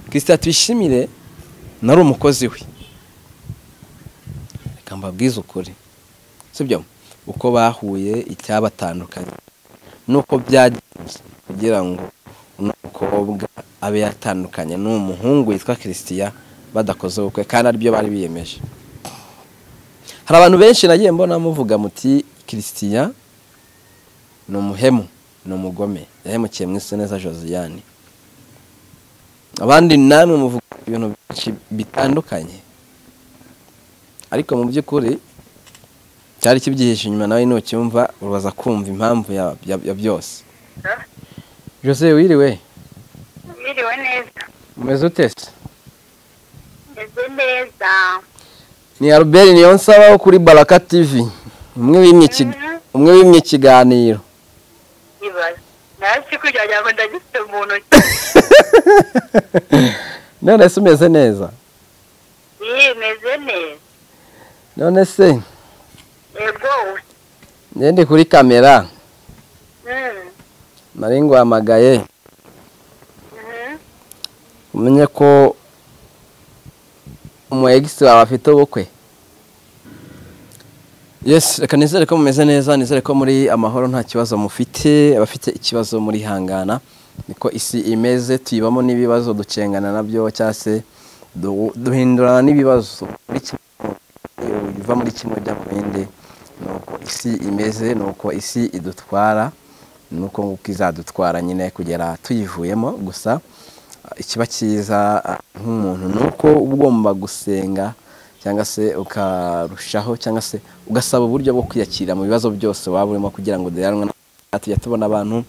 christian tuyishimire nari umukozi we reka mbabwize ukuri sibyo uko bahuye icyabatandukanye nuko byagenze kugira ngo uno mukobwa abe yatandukanye n'uwo muhungu witwa christian badakoze ubukwe kandi aribyo bari biyemeje hari abantu benshi nagiye mbona muvuga muti christian ni umuhemu ni umugome yahemukiye mu isi neza josiane abandi namwe muvuga ibintu byinshi bitandukanye ariko mu by'ukuri cyari kibyihishe inyuma nawe nucyumva uraza kumva impamvu ya- ya- ya byose jose wiriwe Mwiriwe neza. umeze ute se Meze neza. ni albert niyonsaba wo kuri baraka tv umwe wimye iki- umwe wimye ikiganiro Ibaze. Nasi kugira ngo ndagifite mu ntoki. none se umeze neza Iyi meze neza. none se Ego. ngende kuri kamera Mm. nari nguhamagaye Mhm. umenye ko umu egisi wawe afite ubukwe yesi reka nizere ko mumeze neza nizere ko muri amahoro nta kibazo mufite abafite ikibazo muri hangana niko isi imeze tuyibamo n'ibibazo ducengana nabyo cyangwa se du- duhindurana n'ibibazo Muri kimwe mu- biva muri kimwe ujya mu bindi ni uko isi imeze ni uko isi idutwara ni uko nguko izadutwara nyine kugera tuyivuyemo gusa ikiba cyiza nk'umuntu ni uko uba ugomba gusenga cyangwa se ukarushaho cyangwa se ugasaba uburyo bwo kwiyakira mu bibazo byose waba urimo kugira ngo uderanwe na tujya tubona abantu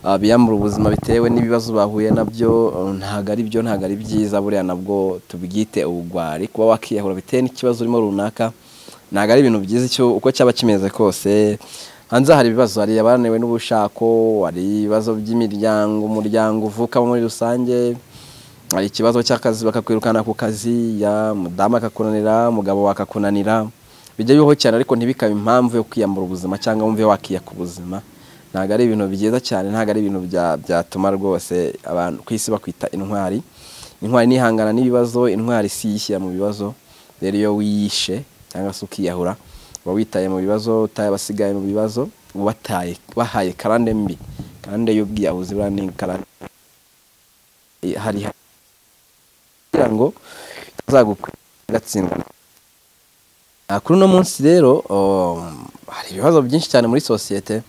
ah, biyambura ubuzima bitewe n'ibibazo bahuye nabyo eh, ntabwo ari byo ntabwo ari byiza buriya nabwo tubwite ubugwari kuba wakiyahura bitewe n'ikibazo urimo runaka ntabwo ari ibintu byiza icyo uko cyaba kimeze kose hanze hari ibibazo hari abananiwe n'ubushako hari ibibazo by'imiryango umuryango uvukamo muri rusange hari ikibazo cy'akazi bakakwirukana ku kazi ya mudamu akakunanira umugabo wakakunanira bijya bibaho cyane ariko ntibikabe impamvu yo kwiyambura ubuzima cyangwa wumve wakiyaka ubuzima ntabwo ari ibintu byiza cyane ntabwo ari ibintu bya- byatuma rwose abantu ku isi bakwita intwari intwari nihangana n'ibibazo intwari si yishyira mu bibazo rero iyo wiyishe cyangwa se ukiyahura uba witaye mu bibazo utaye abasigaye mu bibazo uba wataye bahaye karande mbi karande y'ubwiyahuzi buriya ni karande i- hari kugira ngo itazagugatsindwa kuri uno munsi rero um, hari ibibazo byinshi cyane muri sosiyete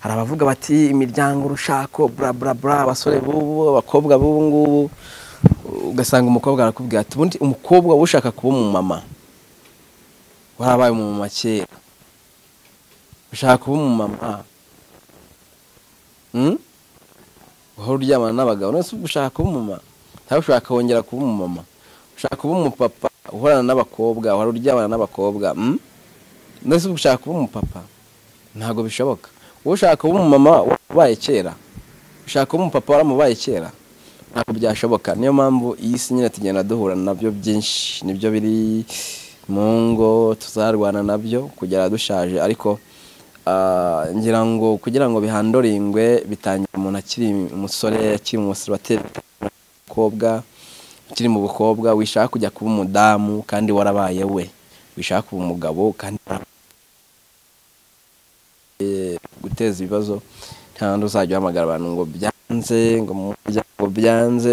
hari abavuga bati imiryango urushako bla bla bla abasore b'ubu abakobwa b'ubu ngubu ugasanga umukobwa arakubwira ati ubundi umukobwa uba ushaka kuba umumama warabaye umumama kera ushaka kuba umumama Hmm? wahora uryamana n'abagabo none se ushaka kuba umumama cyangwa ushaka wongera kuba umumama ushaka kuba umupapa uhorana n'abakobwa wahora uryamana n'abakobwa hmm? none se ushaka kuba umupapa ntabwo bishoboka wowe ushaka kuba umumama waramubaye kera ushaka kuba umupapa waramubaye kera ntabwo byashoboka niyo mpamvu iyi si nyine tugenda duhura nabyo byinshi nibyo biri mu ngo tuzarwana nabyo kugera dushaje ariko ah, ngira ngo kugira ngo bihandoringwe bitangira umuntu akiri umusore akiri umusibateri umukobwa ukiri mu bukobwa wishaka kujya kuba umudamu kandi warabaye we wishaka kuba umugabo kandi warabaye we. guteza ibibazo nta wundi uzajya uhamagara abantu ngo byanze ngo mu muryango byanze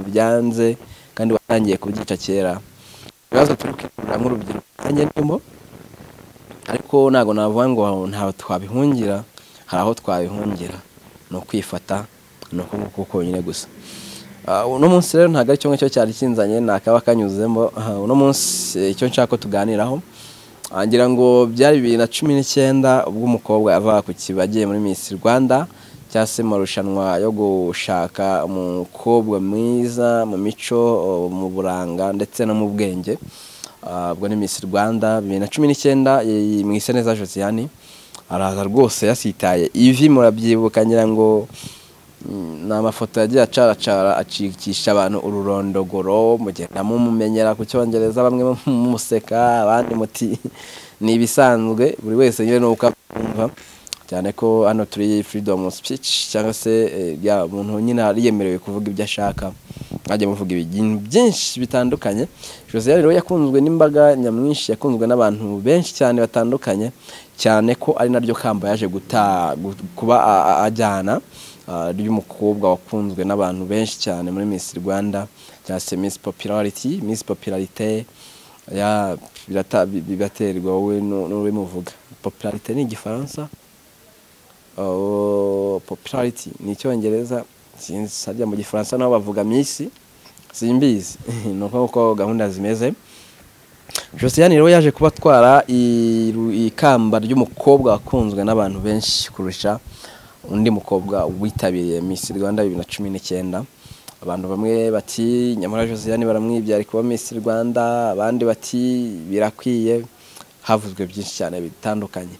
byanze kandi watangiye kubyica kera ibibazo turi kwikura nk'urubyiruko nanjye ndimo ariko ntabwo navuga ngo ntaho twabihungira hari aho twabihungira ni ukwifata ni uko nguko konyine gusa Ah, uno munsi rero ntabwo ari kimwe cyo cyari kinzanye ntakaba kanyuzemo Ah, uno munsi eh, icyo nshaka ko tuganiraho Ah, ngira ngo byari bibiri na cumi n'icyenda ubwo umukobwa yavaga ku kiba agiye muri Miss Rwanda cyangwa se mu marushanwa yo gushaka umukobwa mwiza mu mico oh, mu buranga ndetse no mu bwenge Ah, ubwo ni Miss Rwanda bibiri na cumi n'icyenda eh, mu Iseneza Josiane araza rwose yasitaye ivi murabyibuka ngira ngo Mm, ni amafoto yagiye acaracara acikisha abantu ururondogoro mugenda mumumenyera ku cyongereza bamwe mumuseka abandi muti ni ibisanzwe buri wese nyine nuko akumva cyane ko hano turi freedom of speech cyangwa se eh, ya muntu nyine yari yemerewe kuvuga ibyo ashaka mwajya muvuga ibintu byinshi bitandukanye jose rero yakunzwe n'imbaga nyamwinshi yakunzwe n'abantu benshi cyane batandukanye cyane ko ari naryo kamba yaje guta gu- kuba a- a- ajyana ah, ry'umukobwa wakunzwe n'abantu benshi cyane muri Miss Rwanda cyangwa se Miss Popularity Miss Popularité ya birata- bi- biraterwa wowe nu- n'uwe muvuga Popularité ni igifaransa Oh, popularity ni icyongereza sinzi harya mu gifaransa naho bavuga misi simbizi ni uko uko gahunda zimeze josiyani rero yaje kuba atwara iru- ikamba ry'umukobwa wakunzwe n'abantu benshi kurusha undi mukobwa witabiriye Miss Rwanda bibiri na cumi n'icyenda abantu bamwe bati nyamara josiyani baramwibye ari kuba Miss Rwanda abandi bati birakwiye havuzwe byinshi cyane bitandukanye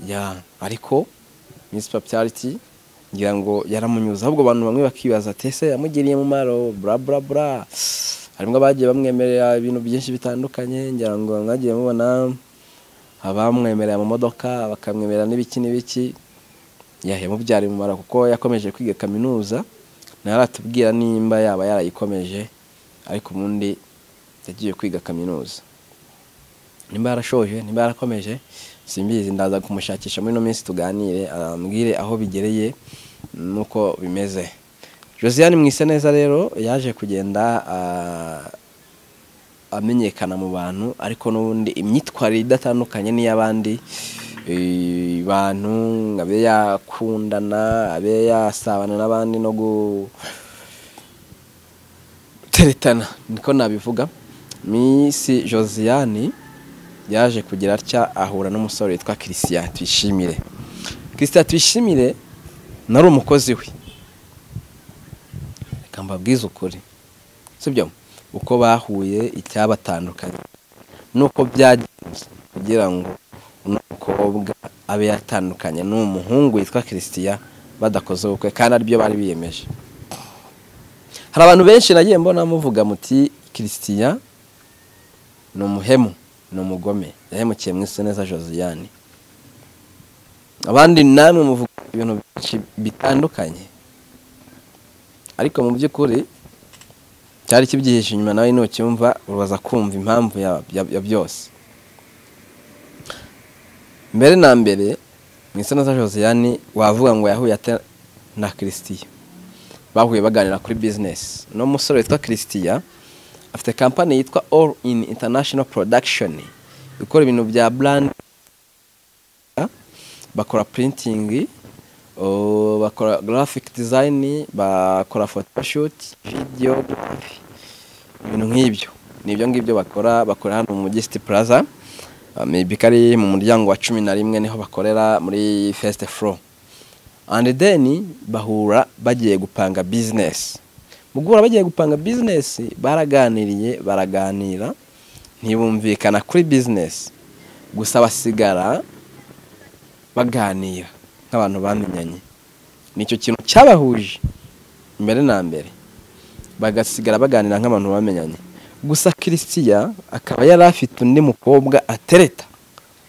ya ariko Miss Popularity ngira ngo yaramunyuze ahubwo abantu bamwe bakibaza ati ese yamugiriye mumaro bra bra bra harimo abagiye bamwemerera ibintu byinshi bitandukanye ngira ngo mwagiye mubona abamwemerera mu modoka bakamwemerera n'ibiki n'ibiki ya yamubyariye umumaro kuko yakomeje kwiga kaminuza ntaratubwira nimba yaba yarayikomeje ariko ubundi yagiye kwiga kaminuza nimba yarashoje nimba yarakomeje simbizi ndaza kumushakisha muri ino minsi tuganire arambwire aho bigereye nuko bimeze josiane mwise neza rero yaje kugenda ah, amenyekana mu bantu ariko n'ubundi imyitwarire idatandukanye n'iy'abandi eh, bantu abe yakundana abe yasabana n'abandi no gu teretana niko nabivuga misi josiane yaje kugira atya ahura n'umusore witwa christian tuyishimire christian tuyishimire nari umukozi we reka mbabwize ukuri sibyo uko bahuye icyabatandukanye nuko byagenze kugira ngo uno mukobwa abe yatandukanye n'uwo muhungu witwa christian badakoze ubukwe kandi aribyo bari biyemeje hari abantu benshi nagiye mbona muvuga muti christian ni umuhemu ni umugome yahemukiye mu isi neza josiane abandi namwe muvuga ibintu byinshi bitandukanye ariko mu by'ukuri cyari kibyihishe inyuma nawe nucyumva uraza kumva impamvu ya, ya, ya byose mbere na mbere mu isi neza josiane wavuga ngo yahuye ate na christian bahuye baganira kuri bizinesi uno musore witwa christian afite kampani yitwa all in international production ikora ibintu bya brand bakora printing oh, bakora graphic design bakora photoshoot video ibintu nk'ibyo nibyo ngibyo bakora bakora hano mu mujyi city plaza Ah, maybe kari mu muryango wa cumi na rimwe niho bakorera muri first floor and then bahura bagiye gupanga business mu guhura bagiye gupanga business baraganiriye baraganira ntibumvikana kuri business gusa basigara baganira nk'abantu bamenyanye nicyo kintu cyabahuje mbere na mbere bagasigara baganira nk'abantu bamenyanye gusa christian akaba yari afite undi mukobwa atereta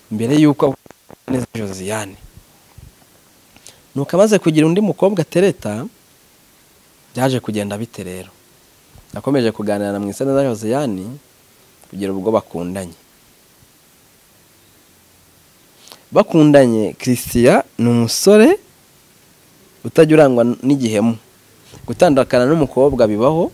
mbere y'uko ahura neza na josiane nuko amaze kugira undi mukobwa atereta byaje kugenda bite rero nakomeje kuganira na mwiseneza na josiane kugira ubwo bakundanye bakundanye christian ni umusore utajya urangwa n'igihemu gutandukana n'umukobwa bibaho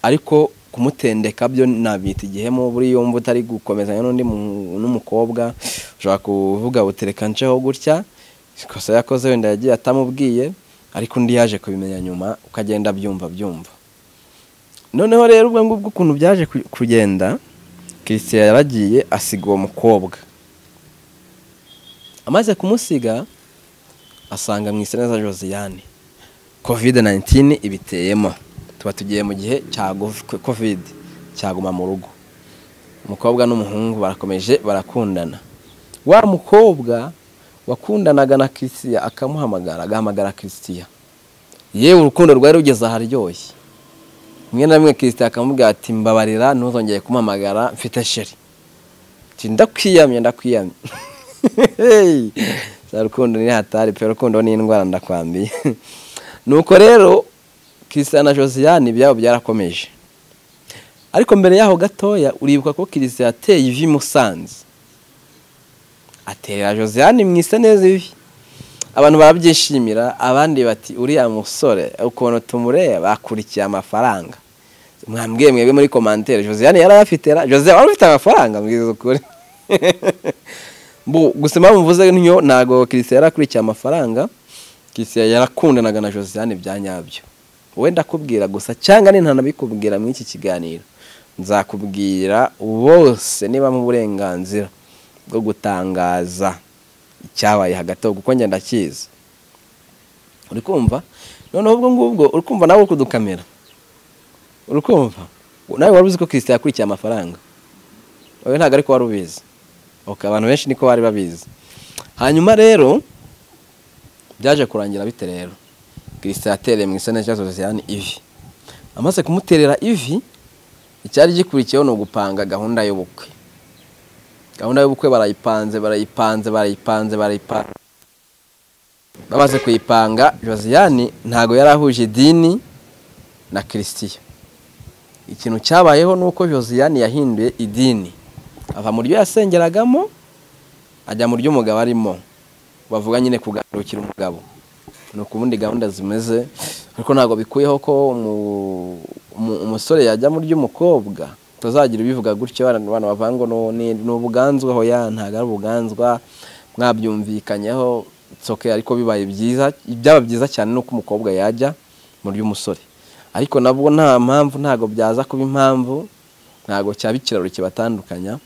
ariko kumutendeka byo nabita igihemu buri yumva utari gukomezanya n'undi mu- n'umukobwa ushobora kuvuga butereka nceho gutya ikosa yakoze wenda yagiye atamubwiye ariko undi yaje kubimenya nyuma ukagenda abyumva byumva noneho rero ubwo ngubwo ukuntu byaje ku- kugenda christian yaragiye asiga uwo mukobwa amaze kumusiga asanga mu neza josiane covid 19 ibiteyemo tuba tugiye mu gihe cya gov- covid cyaguma mu rugo umukobwa n'umuhungu barakomeje barakundana wa mukobwa wakundanaga na christian akamuhamagara agahamagara christian yewe urukundo rwari rugeze aharyoshye rimwe na rimwe christian akamubwira ati mbabarira ntuzongeye kumpamagara mfite sheri ati ndakwiyamye ndakwiyamye Hey! za rukundo ni hatari pe rukundo ni indwara ndakwambiye nuko rero kirisita na josiane ibyabo byarakomeje ariko mbere yaho gatoya uribuka ko kirisita yateye ivi i musanze aterera josiane mu isa neza ivi abantu barabyishimira abandi bati uriya musore ukuntu tumureba akurikiye amafaranga mwambwiye mwebwe muri komantere josiane yarayafite ra josiane wari ufite amafaranga mbwiza ukuri Bu- gusa impamvu mvuze ntyo ntabwo kirisita yarakurikiye amafaranga kirisita yarakundanaga na josiane bya nyabyo wenda akubwira gusa cyangwa ni ntanabikubwira muri iki kiganiro nzakubwira bose niba mu burenganzira bwo gutangaza icyabaye hagati aho kuko ngenda cyiza uri kumva noneho ubwo ngubwo uri kumva nawe uri kudukamera uri kumva nawe wari uzi ko kirisita yakurikiye amafaranga wowe ntabwo ariko wari ubizi ok abantu benshi niko bari babizi hanyuma rero byaje kurangira bite rero kirisita yatereye mu isana cya sosiyane ivi amaze kumuterera ivi icyari gikurikiyeho ni ugupanga gahunda y'ubukwe gahunda y'ubukwe barayipanze barayipanze barayipanze barayipanze bamaze kuyipanga josiane ntabwo yari ahuje idini na kirisitiya ikintu cyabayeho ni uko josiane yahinduye idini ava mu ryo yasengeragamo ajya mu ry'umugabo arimo bavuga nyine kugarukira umugabo ni ukubundi gahunda zimeze ariko ntabwo bikuyeho ko umu- umu- umusore yajya mu ry'umukobwa tuzagira ibivuga gutyo abantu abantu bavuga ngo "No, ni ni ubuganzwa hoya ntabwo ari ubuganzwa mwabyumvikanyeho tsoke ariko bibaye byiza byaba byiza cyane nuko umukobwa yajya mu ry'umusore ariko nabwo nta mpamvu ntabwo byaza kuba impamvu ntabwo cyaba ikiraro kibatandukanya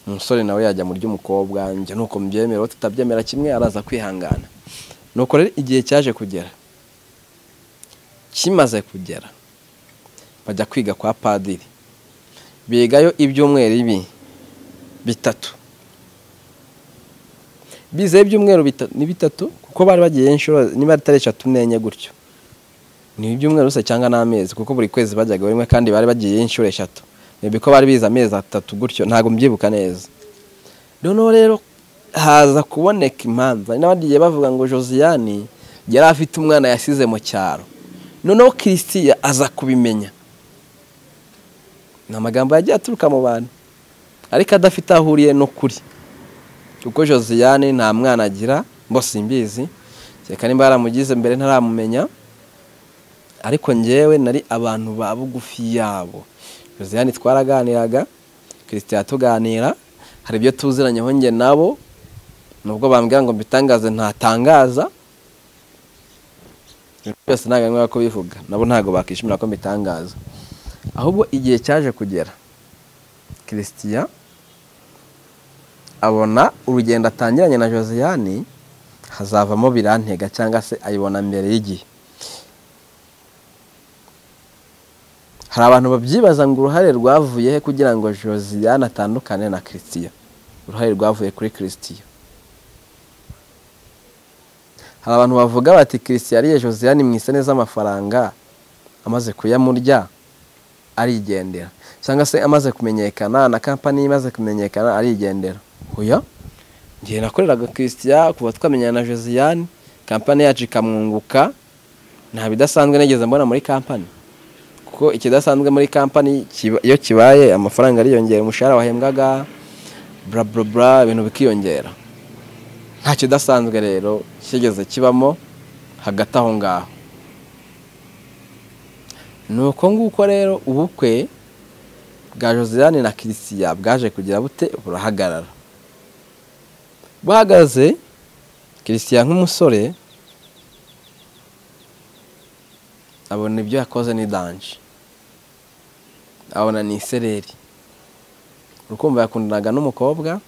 umusore nawe yajya mu ry'umukobwa njye nuko mbyemera uwo tutabyemera kimwe araza kwihangana nuko rero igihe cyaje kugera kimaze kugera bajya kwiga kwa padiri bigayo ibyumweru ibi bitatu bizeho ibyumweru bita- ni bitatu kuko bari bagiye inshuro niba atari eshatu n'enye gutyo ni ibyumweru gusa cyangwa n'amezi kuko buri kwezi bajyaga rimwe kandi bari bagiye inshuro eshatu maybe ko bari bize amezi atatu gutyo ntabwo mbyibuka neza noneho rero haza kuboneka imanza hari n'abagiye bavuga ngo josiane yari afite umwana yasize mu cyaro noneho kirisitiya aza kubimenya ni amagambo yagiye aturuka mu bantu ariko adafite aho ahuriye n'ukuri kuko josiane nta mwana agira ngo simbizi kereka nimba yaramugize mbere ntaramumenya ariko ngewe nari abantu ba bugufi yabo josiane twaraganiraga kirisita yatuganira hari ibyo tuziranyeho njye nabo nubwo bambwira ngo mbitangaze ntatangaza byose ntabwo ntabwo ko bivuga nabo ntabwo bakishimira ko mbitangaza ahubwo igihe cyaje kugera kirisitiya abona urugendo atangiranye na josiane hazavamo birantega cyangwa se ayibona mbere y'igihe hari abantu babyibaza ngo uruhare rwavuye he kugira ngo josiane atandukane na kirisitiya uruhare rwavuye kuri kirisitiya hari abantu bavuga bati kirisitiya ariye josiane mu isane z'amafaranga amaze kuyamurya arigendera cyangwa se amaze kumenyekana na kampani ye imaze kumenyekana arigendera oya ngiye nakoreraga kirisitiya kuva twamenyana na josiane kampani yacu ikamwunguka nta bidasanzwe nigeze mbona muri kampani kuko ikidasanzwe muri kampani kiba- iyo kibaye amafaranga ariyongera umushahara wahembwaga bla bla bla ibintu bikiyongera nta kidasanzwe rero kigeze kibamo hagati aho ngaho ni uko nguko rero ubukwe bwa josiane na kirisiya bwaje kugira bute burahagarara bahagaze kirisiya nk'umusore abona ibyo yakoze ni danje abona ni isereri urukumva yakundanaga n'umukobwa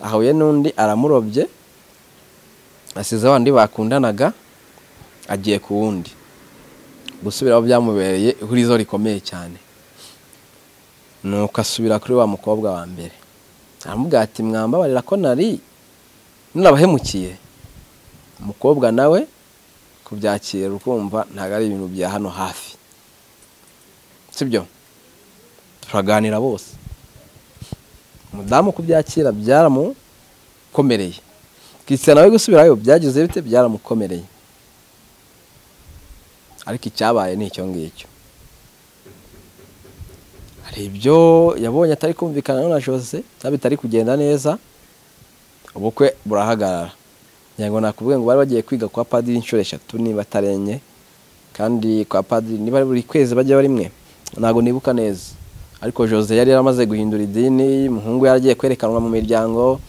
ahuye n'undi aramurobye asize abandi bakundanaga agiye ku wundi gusubiraho byamubereye ihurizo rikomeye cyane nuko asubira kuri wa mukobwa wa mbere aramubwira ati mwambabarira ko nari narabahemukiye umukobwa nawe kubyakira ukumva ntabwo ari ibintu bya hano hafi sibyo turaganira bose umudamu kubyakira byaramukomereye kisana nawe gusubirayo byagize bite byaramukomereye ariko icyabaye ni icyo ngicyo hari ibyo yabonye atari kumvikana na jose cyangwa bitari kugenda neza ubukwe burahagarara ngira ngo nakubwiye ngo bari bagiye kwiga kwa padiri inshuro eshatu niba atarenye kandi kwa padiri niba buri kwezi bajya rimwe ntabwo nibuka neza ariko jose yari yaramaze guhindura idini umuhungu yaragiye kwerekanwa mu miryango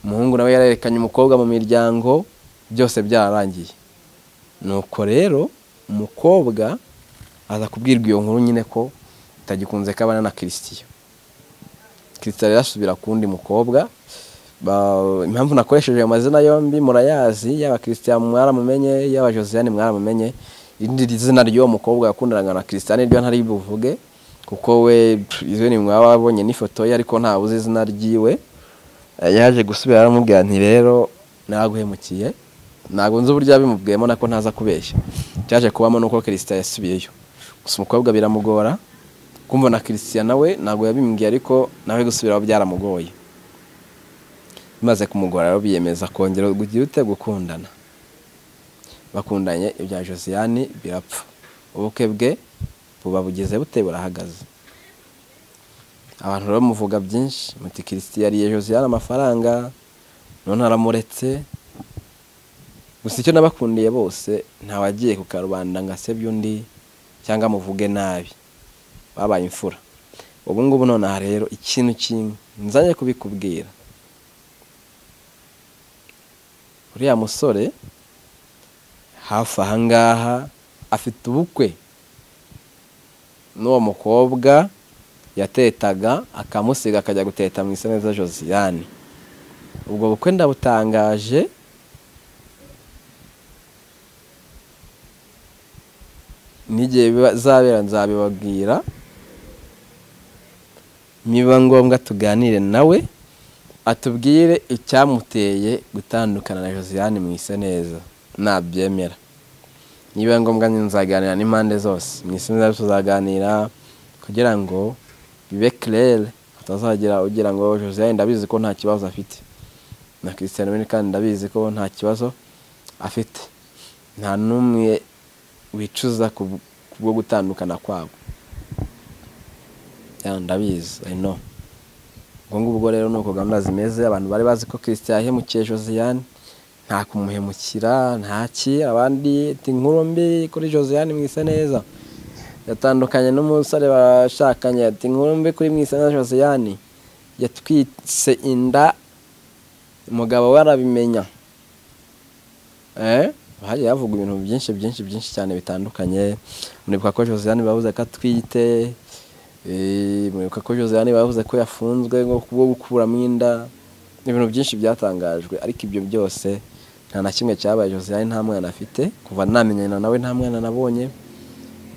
umuhungu nawe yarerekanye umukobwa mu miryango byose byararangiye nuko rero umukobwa aza kubwirwa iyo nkuru nyine ko itagikunze ko abana na kirisitiyo kirisitiyo rero asubira ku wundi mukobwa Ba- impamvu nakoresheje ayo mazina yombi murayazi yaba christian mwaramumenye yaba josiane mwaramumenye irindi zina ry'uwo mukobwa yakundanaga na christian ryo ntari buvuge kuko we izwe ni mwaba wabonye n'ifoto ye ariko ntawe uzi izina ry'iwe Eh, yaje gusubira aramubwira nti rero naraguhemukiye ntabwo nzi uburyo yabimubwiyemo nako ntaza kubeshya cyaje kubamo nuko christian yasubiyeyo gusa umukobwa biramugora kumva na christian nawe ntabwo yabimbwiye ariko nawe gusubiraho byaramugoye bimaze kumugora rero biyemeza kongera ugira ute gukundana bakundanye ibya josiane birapfa ubukwe bwe buba bugeze bute burahagaze abantu rero muvuga byinshi muti kirisiti yariye josiane amafaranga none aramuretse gusa icyo nabakundiye bose ntawagiye ku karubanda ngo asebye undi cyangwa amuvuge nabi babaye imfura ubu ngubu nonaha rero ikintu kimwe nzanye kubikubwira uriya musore hafi ahangaha afite ubukwe n'uwo mukobwa yatetaga akamusiga akajya guteta mu isabune za josiane ubwo bukwe ndabutangaje n'igihe bizabera nzabibabwira niba ngombwa tuganire nawe atubwire icyamuteye gutandukana na josiane mu ise neza nabyemera niba ngombwa nzaganira n'impande zose mu ise neza tuzaganira kugira ngo bibe kirere hatazagira ugira ngo josiane ndabizi ko nta kibazo afite na christian Bale kandi ndabizi ko nta kibazo afite nta n'umwe wicuza ku bwo gutandukana kwabo Ya, ndabizi i know ubwo ngubwo rero ni uko gahunda zimeze abantu bari bazi ko christian yahemukiye josiane nta kumuhemukira ntaki abandi ati inkuru mbi kuri josiane mwise neza yatandukanye n'umusore bashakanye ati inkuru mbi kuri mwise neza josiane yatwitse inda umugabo we arabimenya eh hagiye havugwa ibintu byinshi byinshi byinshi cyane bitandukanye muribuka ko josiane babuze ko atwite Eh, muribuka ko josiane bavuze ko yafunzwe ngo kubwo gukuramo inda ibintu byinshi byatangajwe ariko ibyo byose nta na kimwe cyabaye josiane nta mwana afite kuva namenyana nawe nta mwana nabonye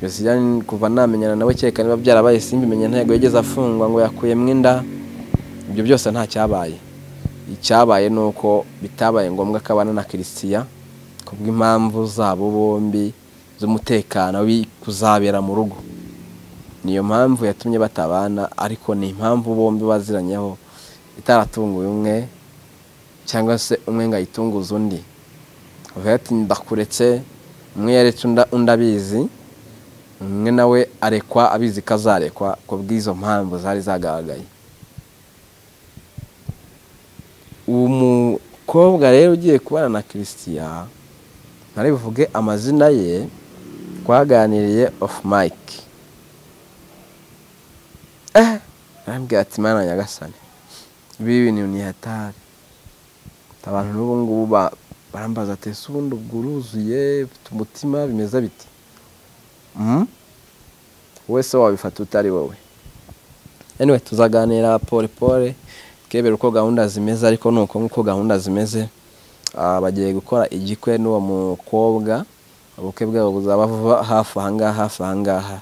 josiane kuva namenyana nawe kereka niba byarabaye simbimenye ntego yigeze afungwa ngo yakuyemo inda ibyo byose nta cyabaye icyabaye ni uko bitabaye ngombwa ko abana na kirisitiya kubw'impamvu zabo bombi z'umutekano kuzabera mu rugo niyo mpamvu yatumye batabana ariko ni impamvu bombi baziranyeho itaratunguye umwe cyangwa se umwe ngo ayitunguze undi avuga ati ndakuretse umwe yaretse unda- undi abizi umwe nawe arekwa abizi ko azarekwa ku bw'izo mpamvu zari zagaragaye uwo mukobwa rero ugiye kubana na kirisitiya ntari buvuge amazina ye twaganiriye ofu mike arambwira ati mana nyagasani ibi bintu ni hatari abantu n'ubu ngubu ba- barambaza ati ese ubundi ubwo uruzuye ufite umutima bimeze biti Mhm. wowe se wabifata utari wowe anyway tuzaganira pole pole twebere uko gahunda zimeze ariko ni uko nk'uko gahunda zimeze ah, bagiye gukora igikwe n'uwo mukobwa ubukwe bwabo buzaba vuba hafi ahangaha hafi ahangaha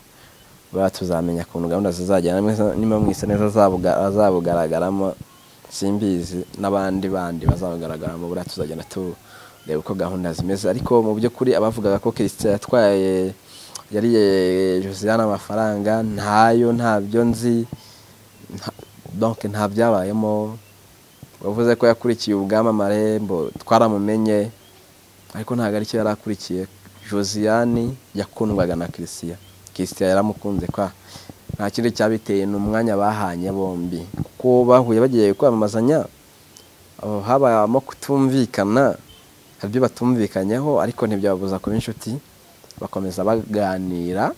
buriya tuzamenya ukuntu gahunda zizagenda niba mwise neza azabuga- azabugaragaramo simbizi n'abandi bandi bazabugaragaramo buriya tuzagenda tureba uko gahunda zimeze ariko mu by'ukuri abavugaga ko kirisita yatwaye yariye josiane amafaranga ntayo ntabyo nzi nta- donc nta byabayemo wavuze ko yakurikiye ubwamamare mbo twaramumenye ariko ntabwo aricyo yari akurikiye josiyani yakundwaga na christian christian yaramukunze kwa nta kindi cyabiteye ni umwanya bahanye bombi kuko bahuye bagiye kwamamazanya aho habayemo kutumvikana hari ibyo batumvikanyeho ariko ntibyababuza kuba inshuti bakomeza baganira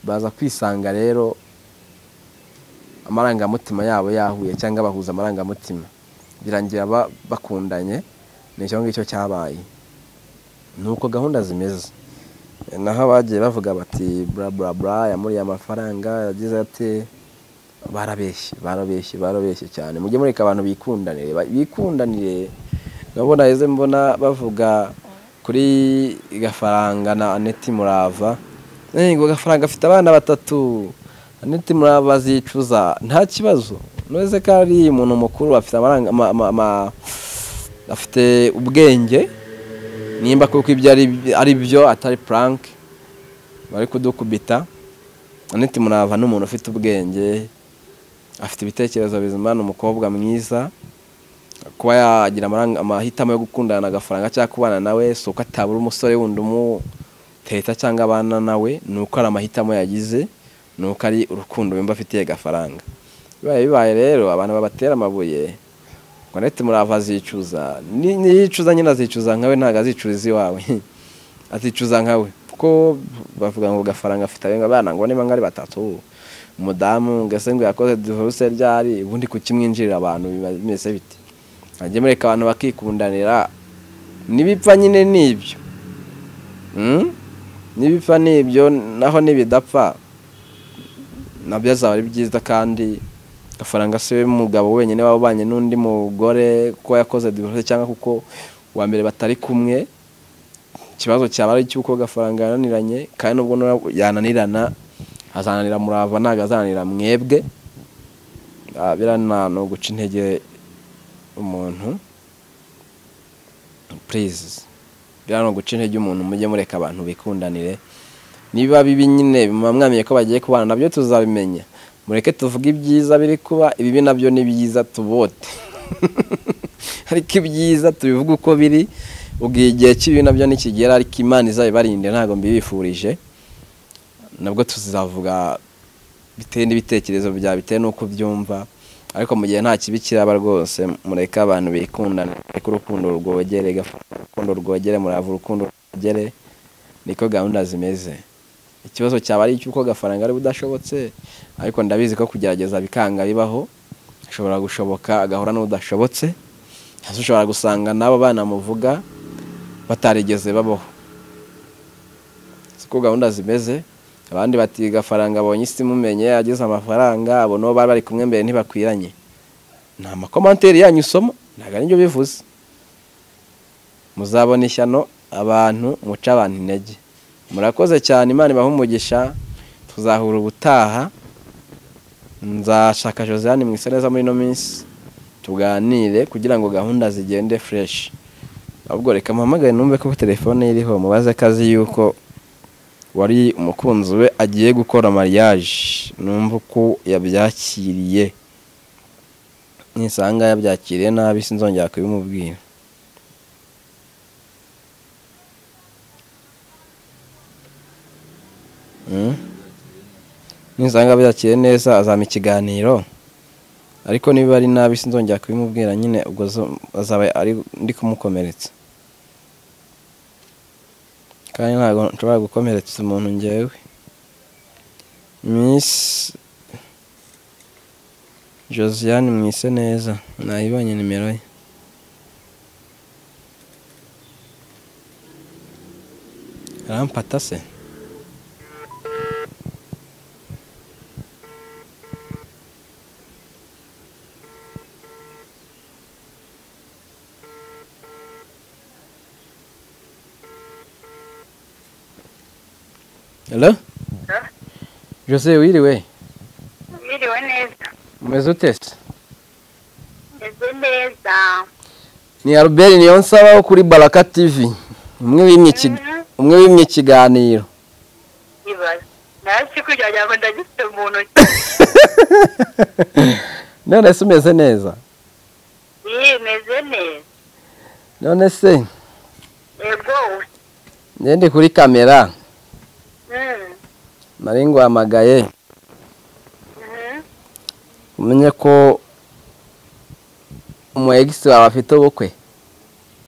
baza kwisanga rero amarangamutima yabo yahuye cyangwa bahuza amarangamutima birangira ba- bakundanye ni icyo ngicyo cyabaye ni uko gahunda zimeze naho abagiye bavuga bati bura bura bura yamuriye amafaranga yagize ate barabeshye barabeshye barabeshye cyane mujye mureka abantu bikundanire ba- bikundanire urabona eze mbona bavuga kuri gafaranga na aneti murava Eh, ngo gafaranga afite abana batatu aneti murava azicuza nta kibazo nureze ko ari umuntu mukuru afite amaranga ama- ama- ama- afite ubwenge nimba kuko ibyo ari ari byo atari puranke bari kudukubita aneti murava ni umuntu ufite ubwenge afite ibitekerezo bizima ni umukobwa mwiza kuba yagira amaranga- amahitamo yo gukundana na gafaranga cyangwa kubana nawe si uko atabura umusore wundi umuteta cyangwa abana nawe ni uko ari amahitamo yagize ni uko ari urukundo yumva afitiye gafaranga bibaye bibaye rero abantu babatera amabuye ngo neti murava azicuza Ni- niyicuza nyine azicuza nkawe ntabwo azicuza iwawe azicuza nkawe kuko bavuga ngo gafaranga afite abenga abana ngo niba ngari batatu umudamu ngese ngo yakoze divorce ryari ubundi kukimwinjirira abantu biba bimeze bite ajye mureka abantu bakikundanira nibipfa nyine nibyo Mm? nibipfa nibyo naho nibidapfa nabyo azaba ari byiza kandi gafaranga si we mugabo wenyine waba ubanye n'undi mugore kuko yakoze divorce cyangwa kuko uwa mbere batari kumwe ikibazo cyaba ari cy'uko gafaranga yananiranye kandi nubwo nura- yananirana azananira murava ntabwo azananira mwebwe Ah, biriya nta- ni uguca intege umuntu purize biriya ni uguca intege umuntu mujye mureka abantu bikundanire niba bibi nyine mwamwamiye ko bagiye kubana nabyo tuzabimenya mureke tuvuge ibyiza biri kuba ibibi nabyo ni byiza tubote ariko ibyiza tubivuga uko biri ubwo igihe cy'ibibi nabyo nikigera ariko imana izabibarinde ntabwo mbibifurije nabwo tuzavuga bitewe n'ibitekerezo byawe bitewe n'uko ubyumva ariko mu gihe nta kibi kiraba rwose mureke abantu bikundana mureke urukundo rwogere gafu- urukundo rwogere murava urukundo rwogere niko gahunda zimeze ikibazo cyaba ari icy'uko gafaranga ari budashobotse ariko ndabizi ko kugerageza bikanga bibaho ashobora gushoboka agahura n'udashobotse hasi ushobora gusanga n'abo bana muvuga batarigeze babaho siko gahunda zimeze abandi bati gafaranga abonye isi imumenye ageze amafaranga abo nabo bari bari kumwe mbere ntibakwiranye ni amakomanteri yanyu usoma ntabwo ari byo bivuze muzabona ishyano abantu muca abantu intege murakoze cyane imana ibahe umugisha tuzahura ubutaha nzashaka josiane mu isa neza muri ino minsi tuganire kugira ngo gahunda zigende fureshi ahubwo reka muhamagare numve ko telefone ye iriho mubaze akazi yuko wari umukunzi we agiye gukora mariage numva uko yabyakiriye nisanga yabyakiriye nabi sinzongera kubimubwira Mm? nisanga abyakiriye neza azampa ikiganiro ariko niba ari nabi sinzongera kubimubwira nyine ubwo zo- azaba ari ndi kumukomeretsa kandi ntabwo nshobora gukomeretsa umuntu ngewe miss josiane mwise neza nayibonye nimero ye arampata se hello Ha? jose wiriwe Mwiriwe neza umeze ute se meze neza ni albert niyonsaba wo kuri baraka tv umwe wimye iki- Mhm. umwe wimye ikiganiro ibaze nta siku cyajyaga ndagifite mu ntoki none se umeze neza iyi meze neza none se yego ngende kuri kamera Mm, nari nguhamagaye mhm. umenye ko umu egisi wawe afite ubukwe